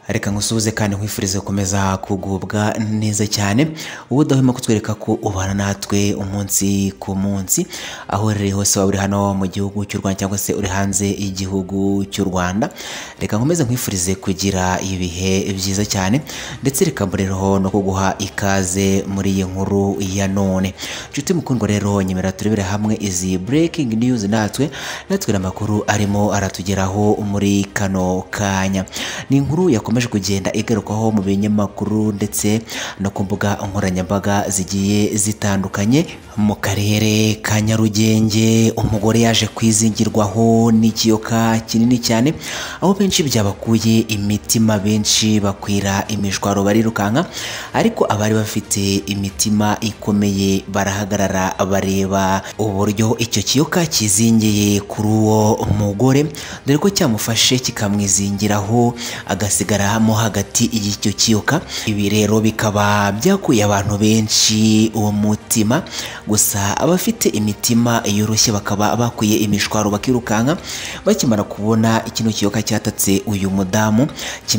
reka ngusuhuze kandi nkwifurize gukomeza kugubwa neza cyane ubu udahwema kutwereka ko ubana natwe umunsi ku munsi aho uherereye hose waba uri hano mu gihugu cy'u Rwanda cyangwa se uri hanze y'igihugu cy'u Rwanda reka nkomeze nkwifurize kugira ibihe byiza cyane ndetse reka mbonereho no kuguha ikaze muri iyi nkuru ya none inshuti mukundwa rero nyemera turebere hamwe izi breaking news natwe natwe amakuru arimo aratugeraho muri kano kanya ni inkuru yakomeje kugenda igarukwaho mu binyamakuru ndetse no ku mbuga nkoranyambaga zigiye zitandukanye mu karere ka Nyarugenge umugore yaje kwizingirwaho n'ikiyoka kinini cyane aho benshi byabakuye imitima benshi bakwira imishwaro barirukanka ariko abari bafite imitima ikomeye barahagarara bareba uburyo icyo kiyoka kizingiye kuri uwo mugore dore ko cyamufashe kikamwizingiraho agasigaramo hagati y'icyo kiyoka ibi rero bikaba byakuye abantu benshi uwo mutima gusa abafite imitima yoroshye bakaba bakuye imishwaro bakirukanka bakimara kubona kino kiyoka cyatatse uyu mudamu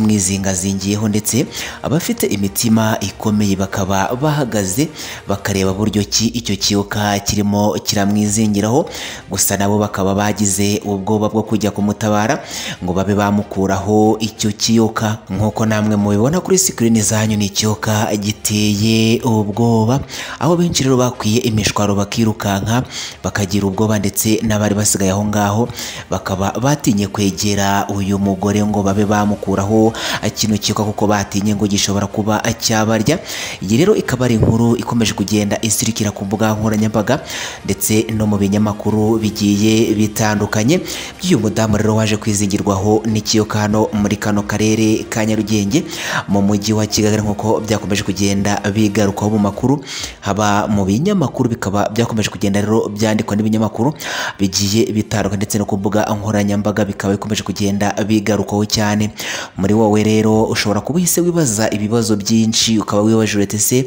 kimwizingazingiyeho ndetse abafite imitima ikomeye bakaba bahagaze bakareba buryo ki icyo kiyoka kirimo kiramwizingiraho gusa nabo bakaba bagize ubwoba bwo kujya kumutabara ngo babe bamukuraho icyo kiyoka nk'uko namwe mubibona kuri sikirini zanyu ni ikiyoka giteye ubwoba aho benshi rero bakwiye imishwaro bakirukanka bakagira ubwoba ndetse n'abari basigaye aho ngaho bakaba batinye kwegera uyu mugore ngo babe bamukuraho kino kiyoka kuko batinye ngo gishobora kuba cyabarya iyi rero ikaba ari inkuru ikomeje kugenda isirikira ku mbuga nkoranyambaga ndetse no mu binyamakuru bigiye bitandukanye by'uyu mudamu rero waje kwizigirwaho n'ikiyoka hano muri kano karere ka Nyarugenge mu mujyi wa Kigali nk'uko byakomeje kugenda bigarukaho mu makuru haba mu binyamakuru bikaba byakomeje kugenda rero byandikwa n'ibinyamakuru bigiye bitandukanye ndetse no ku mbuga nkoranyambaga bikaba bikomeje kugenda bigarukaho cyane muri wowe rero ushobora kuba uhise wibaza ibibazo byinshi ukaba wibaje uretse se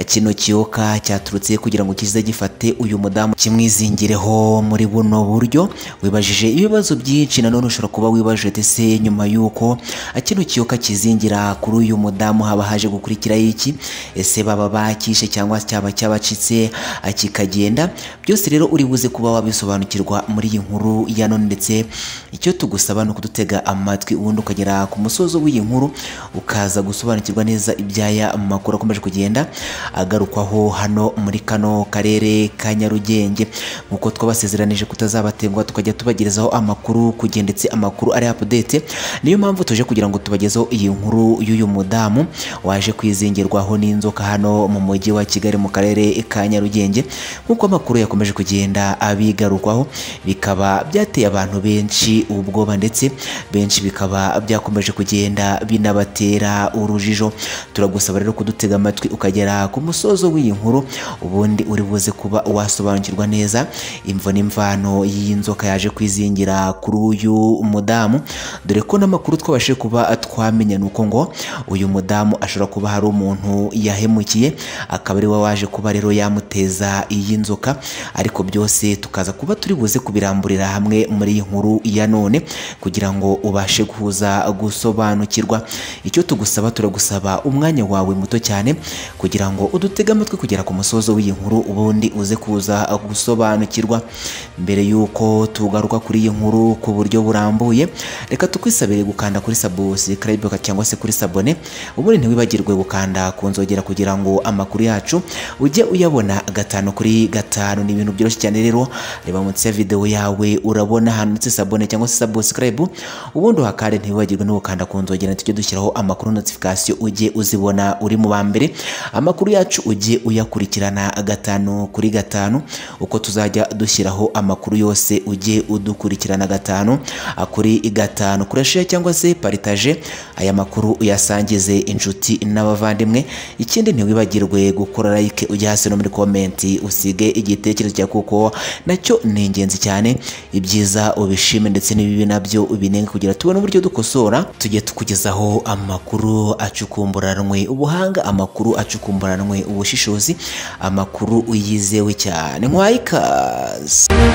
kino kiyoka cyaturutse kugira ngo kize gifate uyu mudamu kimwizingireho muri buno buryo wibajije ibibazo byinshi nanone ushobora kuba wibaje uretse se nyuma y'uko kino kiyoka kizingira kuri uyu mudamu haba haje gukurikiraho iki ese baba bakishe cyangwa cyaba cyabacitse kikagenda byose rero uri buze kuba wabisobanukirwa muri iyi nkuru ya none ndetse icyo tugusaba ni ukudutega amatwi ubundi ukagera ku musozo w'iyi nkuru ukaza gusobanukirwa neza ibyaya makuru akomeje kugenda agarukwaho hano muri kano karere ka Nyarugenge nk'uko twabasezeranije kutazabatengwa tukajya tubagerezaho amakuru kugenda ndetse amakuru ari update niyo mpamvu tuje kugira ngo tubagezeho iyi nkuru y'uyu mudamu waje kwizingirwaho n'inzoka hano mu mujyi wa Kigali mu karere ka Nyarugenge nk'uko amakuru yakomeje kugenda abigarukwaho bikaba byateye abantu benshi ubwoba ndetse benshi bikaba byakomeje kugenda binabatera urujijo turagusaba rero kudutega amatwi ukagera ku musozo w'iyi nkuru ubundi uri buze kuba wasobanukirwa neza imvo n'imvano y'inzoka yaje kwizingira kuri uyu mudamu dore ko n'amakuru twabashije kuba twamenya ni uko ngo uyu mudamu ashobora kuba hari umuntu yahemukiye akaba ari we waje kuba rero yamuteza iyi nzoka ariko byose tukaza kuba turi buze kubiramburira hamwe muri iyi nkuru ya none kugira ngo ubashe guhuza gusobanukirwa icyo tugusaba turagusaba umwanya wawe muto cyane kugira ngo udutege amatwi kugera ku musozo w'iyi nkuru ubundi uze kuza gusobanukirwa mbere y'uko tugaruka kuri iyi nkuru ku buryo burambuye reka tukwisabire gukanda kuri subscribe cyangwa se kuri sabone ubundi ntiwibagirwe gukanda ku nzogera kugira ngo amakuru yacu ujye uyabona gatanu kuri gatanu ni ibintu byoroshye cyane rero reba munsi ya videwo yawe urabona ahantu ndetse sabone cyangwa se subscribe ubundi uhakande ntiwibagirwe no gukanda ku nzogera tujye dushyiraho amakuru notification ujye uzibona uri mu ba mbere amakuru yacu ujye uyakurikirana gatanu kuri gatanu uko tuzajya dushyiraho amakuru yose ujye udukurikirana gatanu kuri gatanu kurashira cyangwa se paritaje aya makuru uyasangize inshuti n'abavandimwe ikindi ntiwibagirwe gukora like ujya hasi no muri komenti usige igitekerezo cyawe kuko nacyo ni ingenzi cyane ibyiza ubishime ndetse n'ibibi nabyo ubinenge kugira tubone uburyo dukosora tujye tukugezaho amakuru acukumburanwe ubuhanga amakuru acukumburanwe ubushishozi amakuru yizewe cyane nkwayikaze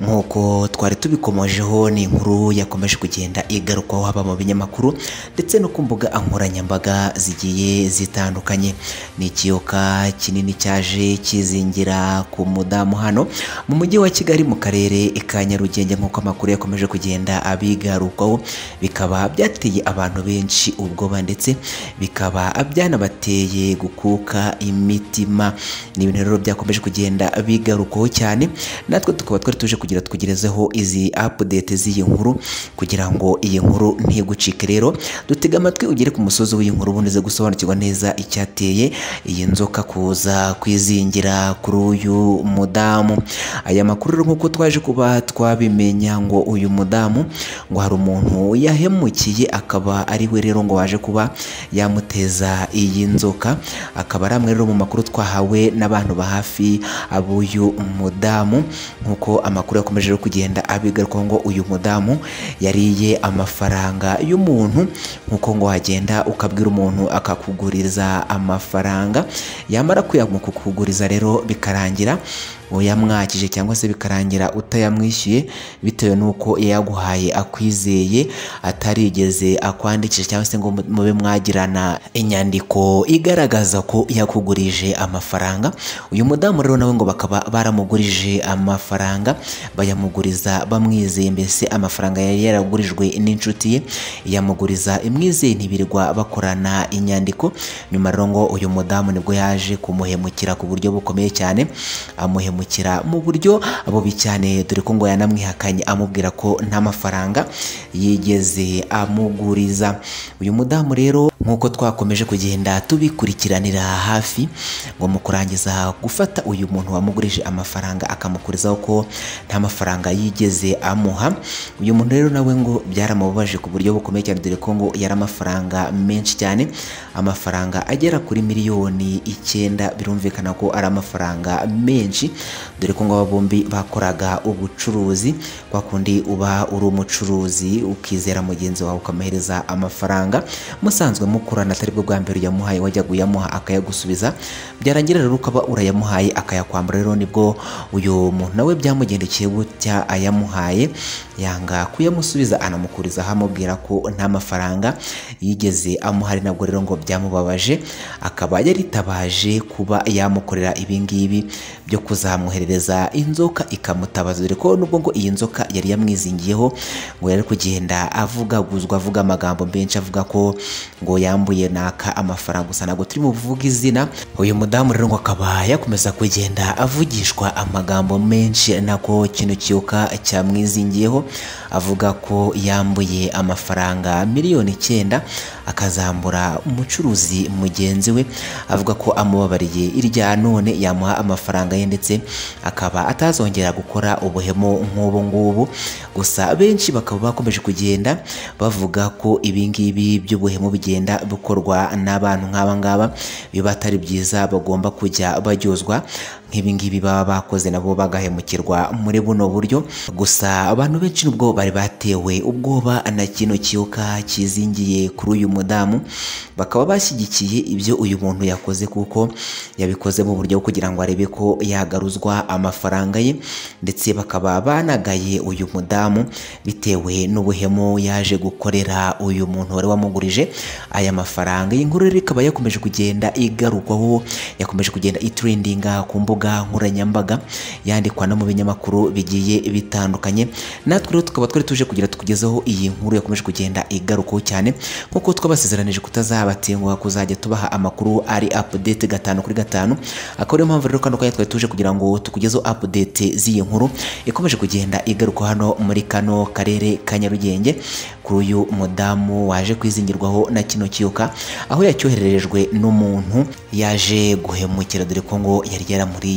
nk'uko twari tubikomojeho ni inkuru yakomeje kugenda igarukwaho haba mu binyamakuru ndetse no ku mbuga nkoranyambaga zigiye zitandukanye ni ikiyoka kinini cyaje kizingira ku mudamu hano mu mujyi wa Kigali mu karere ka Nyarugenge nk'uko amakuru yakomeje kugenda abigarukwaho bikaba byateye abantu benshi ubwoba ndetse bikaba byanabateye gukuka imitima ni ibintu rero byakomeje kugenda bigarukwaho cyane natwe tukaba twari tuje kugira twugerezeho izi update z'iyi nkuru kugira ngo iyi nkuru ntigucike rero dutega amatwi ugere ku musozi w'iyi nkuru ubundi uze gusobanukirwa neza icyateye iyi nzoka kuza kwizingira kuri uyu mudamu aya makuru rero nk'uko twaje kuba twabimenya ngo uyu mudamu ngo hari umuntu yahemukiye akaba ari we rero ngo waje kuba yamuteza iyi nzoka akaba ari amwe rero mu makuru twahawe n'abantu ba hafi ab'uyu mudamu nk'uko amakuru yakomeje rero kugenda abigarukaho ngo uyu mudamu yariye amafaranga y'umuntu nk'uko ngo wagenda ukabwira umuntu akakuguriza amafaranga yamara kuyamukuguriza rero bikarangira uyamwakije cyangwa se bikarangira utayamwishyuye bitewe n'uko yaguhaye akwizeye atarigeze akwandikisha cyangwa se ngo mube mwagirana inyandiko igaragaza ko yakugurije amafaranga uyu mudamu rero nawe ngo bakaba baramugurije amafaranga bayamuguriza bamwizeye mbese amafaranga yari yaragurijwe n'inshuti ye yamuguriza imwizeye ntibirirwa bakorana inyandiko nyuma rero ngo uyu mudamu nibwo yaje kumuhemukira ku buryo bukomeye cyane amuhemukira kumwimukira mu buryo bubi cyane dore ko ngo yanamwihakanye amubwira ko nta mafaranga yigeze amuguriza uyu mudamu rero nk'uko twakomeje kugenda tubikurikiranira hafi ngo mu kurangiza gufata uyu muntu wamugurije amafaranga akamukurizaho ko nta mafaranga yigeze amuha uyu muntu rero nawe ngo byaramubabaje ku buryo bukomeye cyane dore ko ngo yari amafaranga menshi cyane amafaranga agera kuri miliyoni icyenda birumvikana ko ari amafaranga menshi dore ko ngo aba bombi bakoraga ubucuruzi kwa kundi uba uri umucuruzi ukizera mugenzi wawe ukamuhereza amafaranga musanzwe mukorana atari bwo bwa mbere uyamuhaye wajya uyamuha akayagusubiza byarangira rero ukaba urayamuhaye akayakwambura rero nibwo uyu muntu nawe byamugendekeye gutya ayamuhaye yanga kuyamusubiza anamukulizaho amubwira ko nta mafaranga yigeze amuhari nabwo rero ngo byamubabaje akaba yaritabaje kuba yamukorera ibingibi byo kuzamuherereza inzoka ikamutabaza dore ko nubwo ngo iyi nzoka yari yamwizingiyeho ngo yari kugenda avugaguzwa avuga amagambo menshi avuga ko ngo yambuye naka amafaranga gusa ntabwo turimo kuvuga izina uyu mudamu rero ngo akaba yakomeza kugenda avugishwa amagambo menshi nako kino kiyoka cyamwizingiyeho avuga ko yambuye amafaranga miliyoni icyenda akazambura umucuruzi mugenzi we avuga ko amubabariye irya none yamuha amafaranga ye ndetse akaba atazongera gukora ubuhemo nk'ubu ngubu gusa benshi bakaba bakomeje kugenda bavuga ko ibingibi by'ubuhemu bigenda bikorwa n'abantu nk'aba ngaba biba atari byiza bagomba kujya baryozwa nk'ibingibi baba bakoze nabo bagahemukirwa muri buno buryo gusa abantu benshi nubwo bari batewe ubwoba na kino kiyoka kizingiye kuri uyu mudamu bakaba bashyigikiye ibyo uyu muntu yakoze kuko yabikoze mu buryo kugira ngo arebe ko yagaruzwa amafaranga ye ndetse bakaba banagaye uyu mudamu bitewe n'ubuhemu yaje gukorera uyu muntu wari wamugurije aya mafaranga iyi nkuru rero ikaba yakomeje kugenda igarukwaho yakomeje kugenda itrendinga ku mbuga mbuga nkoranyambaga yandikwa no mu binyamakuru bigiye bitandukanye natwe rero tukaba twari tuje kugira tukugezeho iyi nkuru yakomeje kugenda igarukaho cyane nk'uko twabasezeranije kutazabatenguha kuzajya tubaha amakuru ari update gatanu kuri gatanu akaba ariyo mpamvu rero kano kanya twari tuje kugira ngo tukugezeho update z'iyi nkuru ikomeje kugenda igaruka hano muri kano karere ka Nyarugenge kuri uyu mudamu waje kwizingirwaho na kino kiyoka aho yacyohererejwe n'umuntu yaje guhemukira dore ko ngo yari yaramuri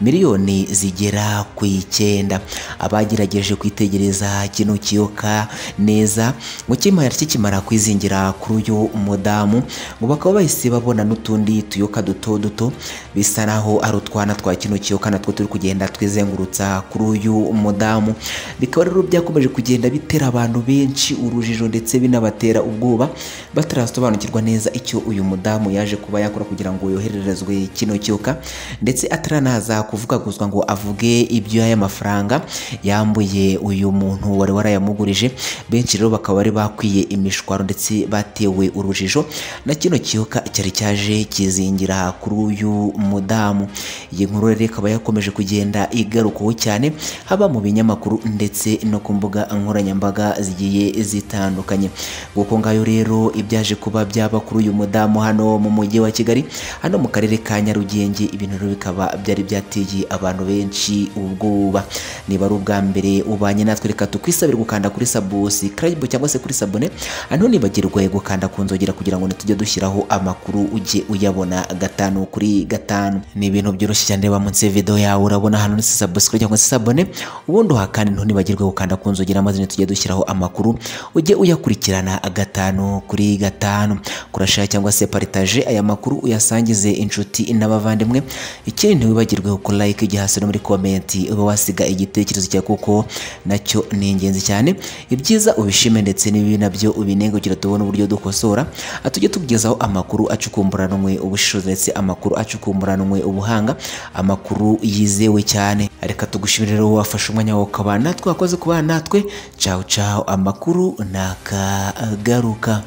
miliyoni zigera ku icyenda abagerageje kwitegereza kino kiyoka neza ngo kimara kikimara kwizingira kuri uyu mudamu ngo bakaba bahise babona n'utundi tuyoka duto duto bisa naho ari utwana twa kino kiyoka natwo turi kugenda twizengurutsa kuri uyu mudamu bikaba rero byakomeje kugenda bitera abantu benshi urujijo ndetse binabatera ubwoba batarasobanukirwa neza icyo uyu mudamu yaje kuba yakora kugira ngo yohererezwe kino kiyoka ndetse ataranaza kuvugaguzwa ngo avuge iby'aya mafaranga yambuye uyu muntu wari warayamugurije benshi rero bakaba bari bakwiye imishwaro ndetse batewe urujijo na kino kiyoka cyari cyaje kizingira kuri uyu mudamu iyi nkuru rero ikaba yakomeje kugenda igarukwaho cyane haba mu binyamakuru ndetse no ku mbuga nkoranyambaga zigiye zitandukanye kuko ngayo rero ibyaje kuba byaba kuri uyu mudamu hano mu mujyi wa Kigali hano mu karere ka Nyarugenge ibintu rero bikaba byari byateye abantu benshi ubwoba niba ari ubwa mbere ubanye natwe reka tukwisabire gukanda kuri subscribe cyangwa se kuri sabone hano nibagirwe gukanda ku nzogera kugira ngo ntitujye dushyiraho amakuru ujye uyabona gatanu kuri gatanu ni ibintu byoroshye cyane reba munsi ya video yawe urabona hano ni subscribe cyangwa se sabone ubundi uhakane ntibagirwe gukanda ku nzogera maze ntitujye dushyiraho amakuru ujye uyakurikirana gatanu kuri gatanu kurashaya cyangwa se paritaje aya makuru uyasangize inshuti n'abavandimwe ikindi ntiwibagirwe ku like igihe hasi no muri komenti uba wasiga igitekerezo cyawe kuko nacyo ni ingenzi cyane ibyiza ubishime ndetse n'ibibi nabyo ubinenge kugira tubone uburyo dukosora tujye tukugezaho amakuru acukumburanwe ubushishozi ndetse amakuru acukumburanwe ubuhanga amakuru yizewe cyane reka tugushimire rero wafashe umwanya wawe ukabana natwe wakoze kubana natwe cawu cawu amakuru ni akagaruka